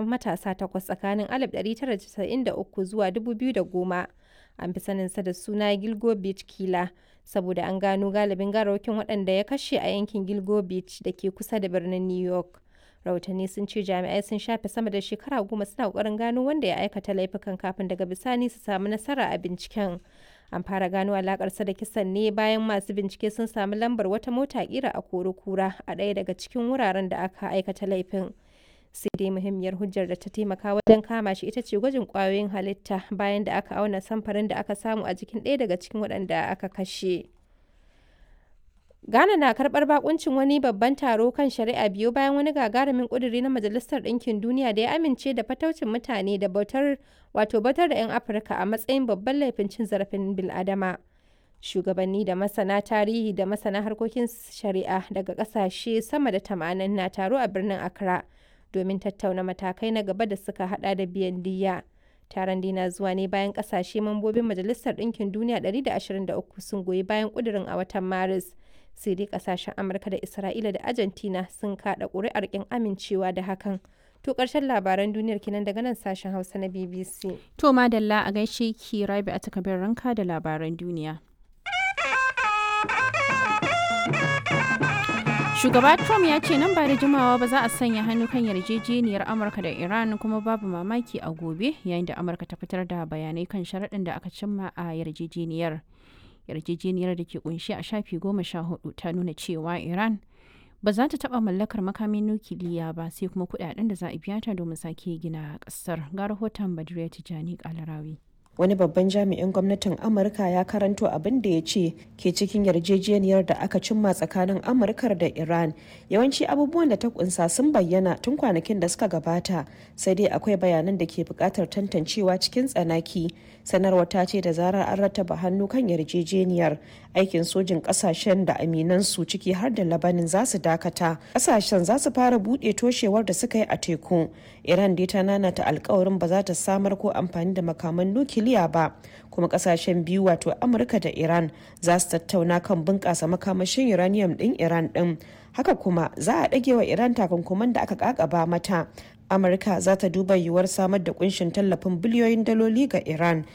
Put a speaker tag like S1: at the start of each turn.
S1: matasa takwas tsakanin 1993 zuwa 2010. An fi saninsa da suna Gilgo Beach Killer saboda an gano galibin gawarwakin waɗanda ya kashe a yankin Gilgo Beach da ke kusa da birnin New York. Rahotanni sun ce jami'ai sun shafe sama da shekara goma suna ƙoƙarin gano wanda ya aikata laifukan kafin daga bisani su samu nasara a binciken. An fara gano alakarsa da kisan ne bayan masu bincike sun sami lambar wata mota kira a kura a ɗaya daga cikin wuraren da aka aikata laifin. Sai dai muhimmiyar hujjar da ta taimaka wajen kama shi ita ce gwajin ƙwayoyin halitta bayan da aka auna samfarin da aka samu a jikin ɗaya daga cikin waɗanda aka kashe. Ghana na karɓar bakuncin wani babban taro kan shari'a biyu bayan wani gagarumin ƙuduri na Majalisar Ɗinkin Duniya da ya amince da fataucin mutane da bautar wato bautar da 'yan Afirka a matsayin babban laifin cin zarafin bil'adama. Shugabanni da masana tarihi da masana harkokin shari'a daga ƙasashe sama da tamanin na taro a birnin Accra domin tattauna matakai na gaba da suka hada da biyan diyya. Taron dina zuwa ne bayan ƙasashe mambobin Majalisar Ɗinkin Duniya 123 sun goyi bayan ƙudurin a watan Maris. sai dai kasashen amurka da isra'ila da argentina sun kada ƙuri'ar kin amincewa da hakan to ƙarshen labaran duniyar kinan daga nan sashen hausa na bbc
S2: To madalla a gaishe ki rabi a takabin ranka da labaran duniya. Shugaba Trump ya ce nan ba da jimawa ba za a sanya hannu kan yarjejeniyar Amurka da Iran kuma babu mamaki a gobe yayin da Amurka ta fitar da bayanai kan sharaɗin da aka cimma a yarjejeniyar. yarjejeniyar da ke kunshi a shafi goma sha hudu ta nuna cewa iran ba za ta taba mallakar makamin nukiliya ba sai kuma kudaden da za a biya ta domin sake gina kasar ga rahoton badriya tijani kalarawi
S3: wani babban jami'in gwamnatin amurka ya karanto abin da ya ce ke cikin yarjejeniyar da aka cimma tsakanin amurkar da iran yawanci abubuwan da ta kunsa sun bayyana tun kwanakin da suka gabata sai dai akwai bayanan da ke buƙatar tantancewa cikin tsanaki sanarwa ta ce da zarar an rattaba hannu kan yarjejeniyar aikin sojin kasashen da aminansu ciki har da labanin za su dakata kasashen za su fara buɗe toshewar da suka yi a teku iran dai ta nanata alkawarin ba za ta samar ko amfani da makaman nukiliya ba kuma kasashen biyu wato amurka da iran za su tattauna kan bunƙasa makamashin uranium ɗin iran ɗin haka kuma za a ɗage wa iran takunkuman da aka kakaba mata amurka za ta duba yiwuwar samar da kunshin tallafin biliyoyin daloli ga iran